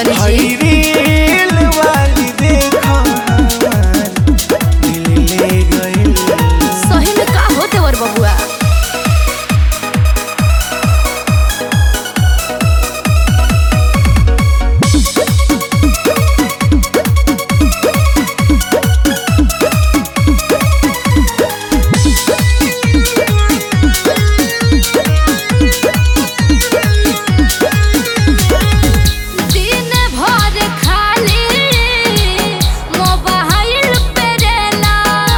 तनी हई जी रील वाली देखो हमार दिल ले गइल सही में का होते वर बबुआ दिन भर खाली मोबाइल पे रेला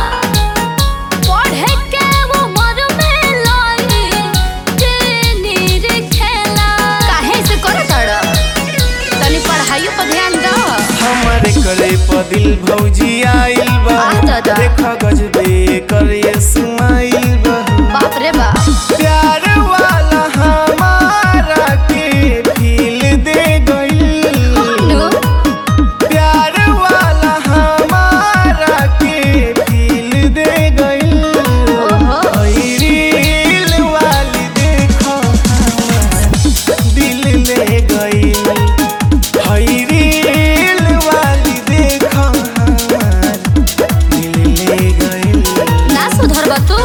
पढ़े के उमर में लाई टेनिर खेला काहे से करत अड़ तनी पढ़ाइयो पर ध्यान दो हमारे करे प दिल भौजी आइल बा आ दादा। देख गजबे करे सुमाइल बा बाप रे बाप प्यार वाला हमारा के फील दे गइल नु प्यार वाला हमारा के फील दे गइल ओहो हई रील वाली देखो हमार दिल ले गइल हई रील वाली देखो हमार दिल ले गइल ना सुधरबा तू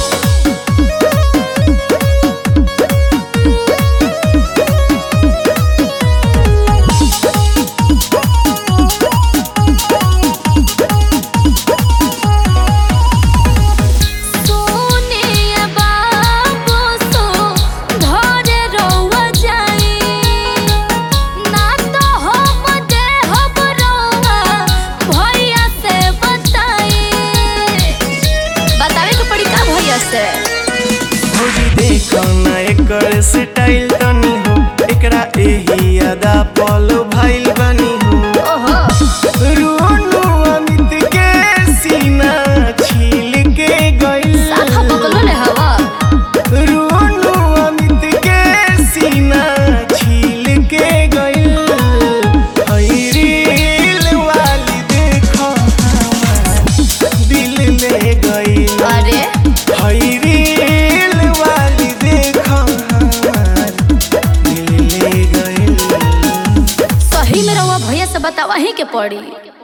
सोनिया बाबू सो धरे रउआ जाई ना तो हम दे हम रउआ भैया से बताई बतावे के पड़ी का भैया से भौजी देखो ना एकर स्टाइल तनी हो एकरा एही अदा पलो भाइल बनी हो ओहो रोनू अमित के सीना छील के गइल साखा पकलो ले हवा रोनू अमित के सीना छील के गइल हई रील वाली देखो हमार दिल ले गइल अरे हई रील वाली देखो हमार दिल ले गइल सही में रउआ भैया से बतावा ही के पड़ी